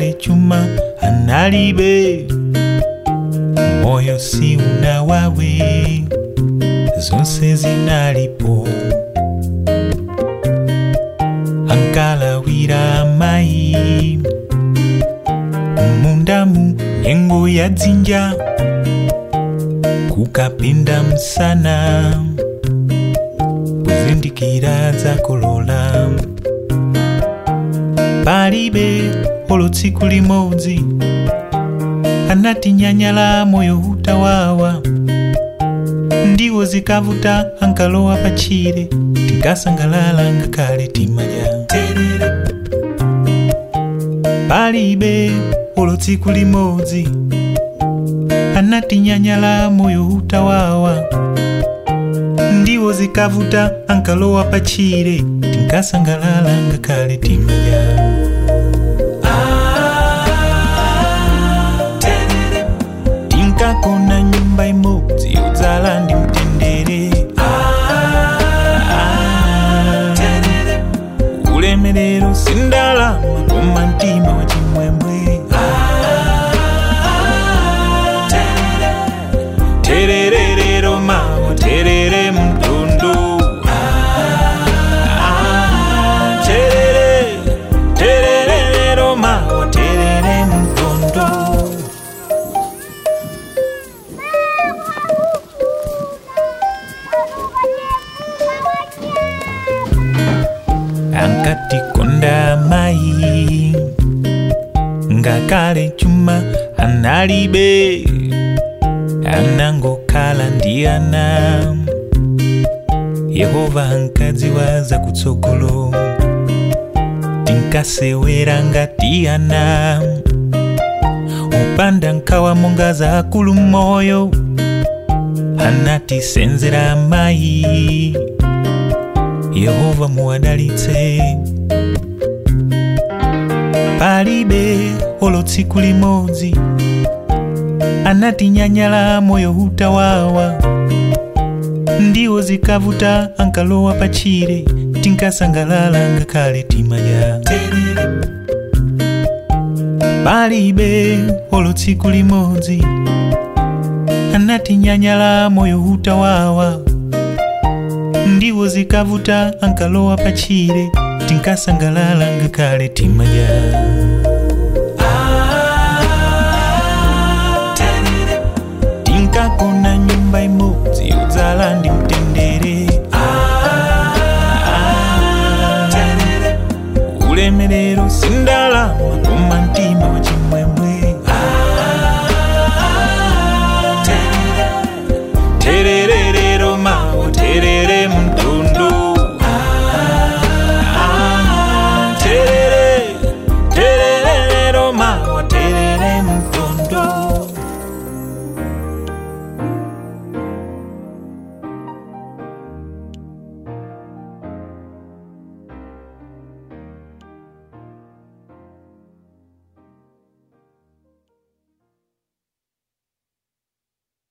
ngakhale chuma analibe moyo si unawawe zonse zinalipo ankalawira amayi mundamu nyengo ya dzinja kukapinda msana kuzindikira zakolola palibe olo tsiku limodzi anatinyanyala moyo utawawa ndiwo zikavuta ankalowa pachire tinkasangalala ngakhale timadya palibe olo tsiku limodzi anatinyanyala moyo utawawa ndiwo zikavuta ankalowa pachire tinkasangalala ngakhale timadya tinkakona nyumba imodzi yodzala ndi mtendere ulemerero sindalama koma mtima wa chimwemwe tererero mawa terere mtundu terere tererero mawa terere mtundu ankatikonda mayi ngakhale chuma analibe anangokhala ndi ana yehova ankadziwa zakutsogolo tinkasewera ngati ana upanda nkhawa monga za akulu moyo anatisenzera mayi yehova muwadalitse palibe olo tsiku limodzi anatinyanyala moyo utawawa ndiwo zikavuta ankalowa pachire tinkasangalala ngakhale timadya palibe olo tsiku limodzi anatinyanyala moyo utawawa ndiwo zikavuta ankalowa pachire tinkasangalala ngakhale timadya tinkakona nyumba imodzi